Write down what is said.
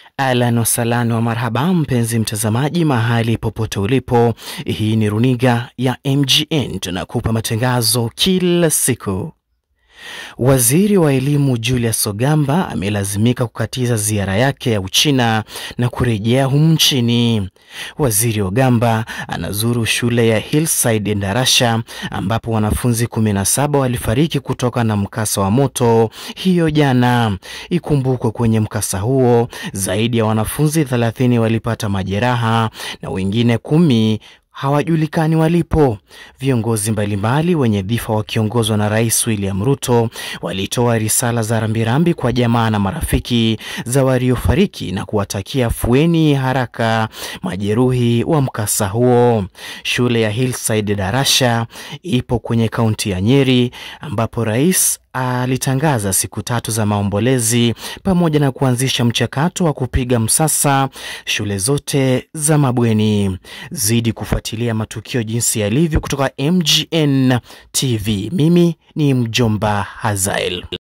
Ahlan wasalan wa marhaba, mpenzi mtazamaji, mahali popote ulipo, hii ni runiga ya MGN, tunakupa matangazo kila siku. Waziri wa elimu Julius Ogamba amelazimika kukatiza ziara yake ya Uchina na kurejea humu nchini. Waziri Ogamba anazuru shule ya Hillside Endarasha ambapo wanafunzi 17 walifariki kutoka na mkasa wa moto hiyo jana. Ikumbukwe kwenye mkasa huo zaidi ya wanafunzi 30 walipata majeraha na wengine kumi hawajulikani walipo. Viongozi mbalimbali wenye dhifa wakiongozwa na Rais William Ruto walitoa risala za rambirambi kwa jamaa na marafiki za waliofariki na kuwatakia fueni haraka majeruhi wa mkasa huo. Shule ya Hillside Darasha ipo kwenye kaunti ya Nyeri ambapo rais alitangaza siku tatu za maombolezi pamoja na kuanzisha mchakato wa kupiga msasa shule zote za mabweni. Zidi kufuatilia matukio jinsi yalivyo kutoka MGN TV. Mimi ni mjomba Hazael.